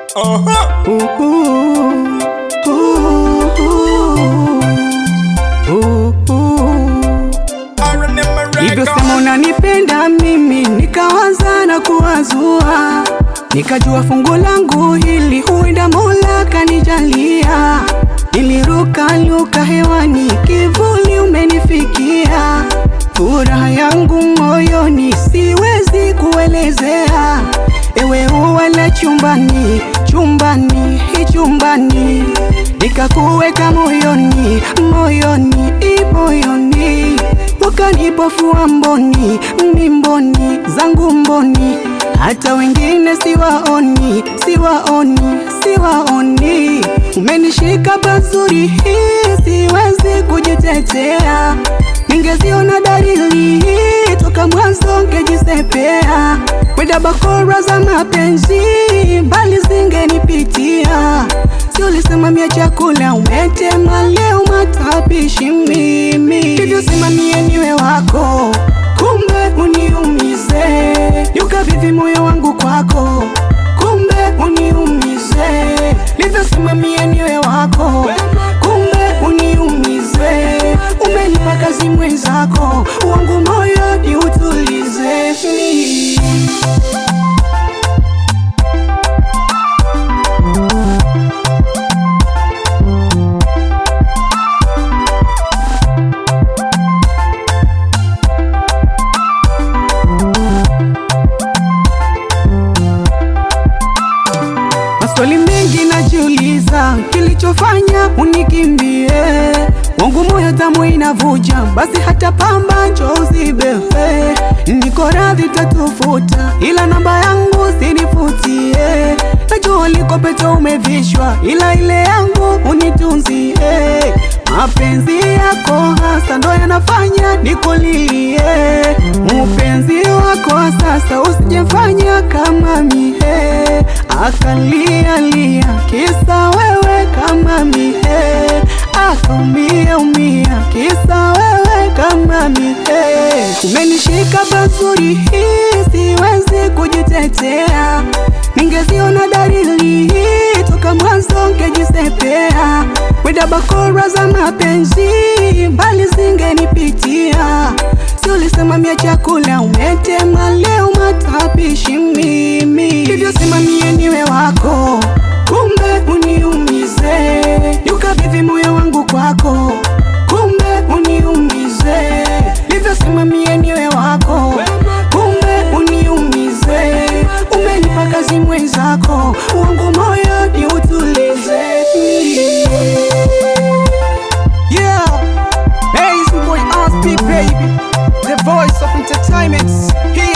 Uh-huh. Ooh, ooh, ooh, ooh. I remember Hivyo record. sema unanipenda mimi, nikawaza na kuwazua, nikajua fungu langu hili huenda Mola kanijalia. Niliruka luka hewani, kivuli umenifikia, furaha yangu moyoni siwezi kuelezea. Ewe ua la chumbani, chumbani, chumbani, nikakuweka moyoni, moyoni, i moyoni wakanipofua mboni, mimboni zangu mboni, hata wengine siwaoni, siwaoni, siwaoni. Umenishika pazuri, hii siwezi kujitetea, ningeziona dalili toka mwanzo ngejisepea, weda bakora za mapenzi mbali zingenipitia Si ulisimamia chakula umetema, leo matapishi mimi, hivyo simamie niwe wako, kumbe uniumize, nikabidhi moyo wangu kwako, kumbe uniumize, hivyo simamie niwe wako, kumbe uniumize, umenipa kazi mwenzako, wangu moyo ni utulize Maswali mengi najiuliza, kilichofanya unikimbie wangu moyo tamu inavuja, basi hata pamba njoo uzibewe. Niko radhi tatufuta, ila namba yangu sinifutie. Najua liko pete umevishwa, ila ile yangu unitunzie. Mapenzi yako hasa ndo yanafanya nikulilie, upenzi wako wa sasa usijefanya kama mie akalialia kisa wewe kama mie akaumia umia kisa wewe kama mie umenishika pazuri hii siwezi kujitetea ningeziona dalili toka mwanzo ngejisepea weda bakora za mapenzi mbali zingenipitia si ulisimamia chakula umetema leo matapishi mimi hivyo simamie niwe wako kumbe uniumize nikabidhi moyo wangu kwako kumbe uniumize hivyo simamie niwe wako kumbe uniumize umenipa kazi mwenzako wangu moyo ni utulize yeah hey it's my boy RSP baby the voice of entertainment here